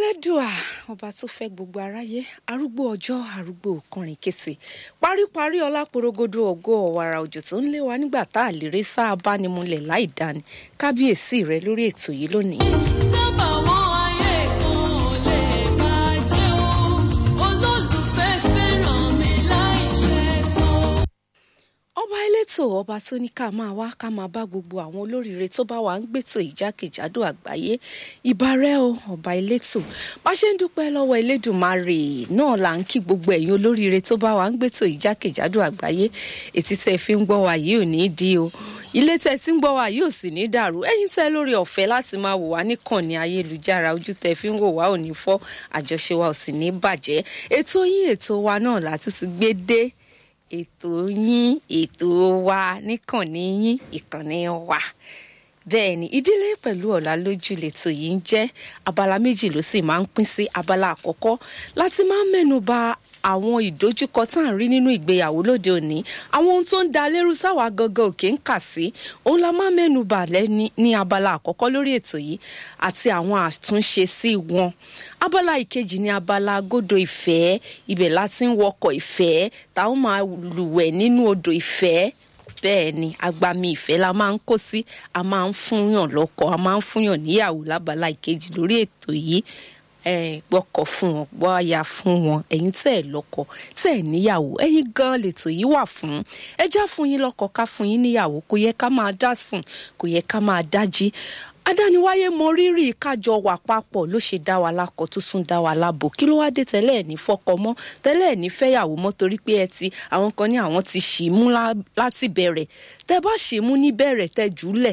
elédùà ọba tó fẹ́ gbogbo aráyé arúgbó ọjọ́ arúgbó kọrin kése paríparí ọlá porogodo ògo ọ̀wàrà òjò tó ń lé wa nígbà tá a lè rí sáà bánimúlẹ̀ láì dáni kábíyèsí rẹ lórí ètò yìí lónìí. Sábà wọn ayé kan ò lè bàjẹ́ o, olólùfẹ́ fẹ́ràn mi láì ṣe tán. ọba elétò ọba tó ní ká máa wá ká máa bá gbogbo àwọn olóríire tó bá wà ń gbètò ìjákèjádò àgbáyé ìbárẹ́ o ọba elétò bá ṣe ń dúpẹ́ lọ́wọ́ elédùnmarè náà là ń kí gbogbo ẹ̀yin olóríire tó bá wà ń gbètò ìjákèjádò àgbáyé ètí tẹ́ fi ń gbọ́ wa yìí ò ní í di o ilé tẹ́ tí ń gbọ́ wa yìí ò sì ní dàrú ẹ̀yin tẹ́ lórí ọ̀fẹ́ láti máa wò wá níkànnì ayélujára ojú tẹ́ fi ń wò wá ò ní fọ́ àjọṣe wa ò sì ní bàjẹ́ ètò yín ètò wa náà látún ti gbé dé ètò yín ètò wa níkànnì yín ìkànnì wa bẹ́ẹ̀ ni ìdílé pẹ̀lú ọ̀la lójú lẹ́tọ̀ yìí ń jẹ́ abala méjì ló sì máa ń pín sí abala àkọ́kọ́ láti máa ń mẹ́nu bà àwọn ìdojúkọ tá à ń rí nínú ìgbéyàwó lóde òní àwọn ohun tó ń da lérú sáwà gangan òkè ń kà sí òun la máa ń mẹ́nu bà lẹ́ni ní abala àkọ́kọ́ lórí ètò yìí àti àwọn àtúnṣe sí wọn abala ìkejì ní abala agodo ìfẹ́ ibẹ̀ láti ń wọkọ̀ ìfẹ́ táwọn máa lùwẹ̀ nínú odò ìfẹ́ bẹ́ẹ̀ ni agbami ìfẹ́ la máa ń kó sí a máa ń fúnyàn lọ́kọ a máa ń fúnyàn níyàwó lábala ìkejì lórí ètò yìí gbọ́kọ̀ fún wọn gbọ́ aya fún wọn ẹ̀yin tẹ́ ẹ̀ lọ́kọ tẹ́ ẹ̀ níyàwó ẹ̀yin gan lètò yìí wà fún ẹ já fún yín lọ́kọ ká fún yín níyàwó kò yẹ ká máa dá sùn kò yẹ ká máa dájí adániwáyé mọ rírì kájọ wà papọ̀ ló ṣe dá wa lákọ tó tún dá wa lábò kí ló wá dé tẹ́lẹ̀ ẹ̀ ní fọ́kọ mọ́ tẹ́lẹ̀ ẹ̀ ní fẹ́yàwó mọ́ torí pé ẹ ti àwọn kan ní àwọn ti ṣì mú láti bẹ̀rẹ̀ tẹ́ bá ṣì mú ní bẹ̀rẹ̀ tẹ́ jùlẹ̀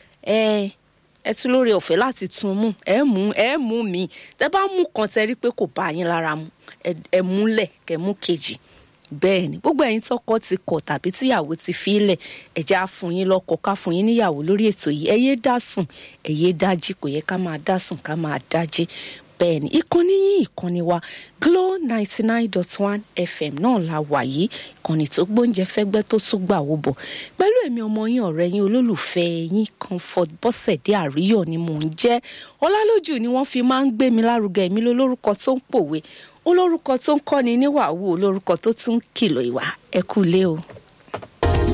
ẹ ẹ tún lórí ọ̀fẹ́ láti tún mú ẹ mú ẹ mú mi tẹ́ bá mú kan tẹ́ rí pé kò bá yín lára mu ẹ múlẹ̀ kẹ́ mú kejì bẹ́ẹ̀ ni gbogbo ẹ̀yin tọkọ ti kọ̀ tàbí tíyàwó ti fi ilẹ̀ ẹ̀jẹ̀ á fún yín lọ́kọ ká fún yín níyàwó lórí ètò yìí ẹ yé dá sùn ẹ yé dájí kò yẹ ká máa dá sùn ká máa dájí bẹ́ẹ̀ ni ìkànnì yín ìkànnì wa Glo ninety nine dot one FM náà la wà yìí ìkànnì tó gbóúnjẹ fẹ́gbẹ́ tó tún gbà wó bọ̀ pẹ̀lú èmi ọmọ yín ọ̀rẹ́ yín olólùfẹ́ yín Comfort Bọ́sẹ̀dé Àríyọ̀ ni mò ń jẹ́ Ọlálójú ni wọ́n fi máa ń gbé mi lárugẹ mi lólórúkọ tó ń pòwe olórúkọ tó ń kọ́ni níwàwù olórúkọ tó tún kìlọ̀ ìwà ẹ kú lé o.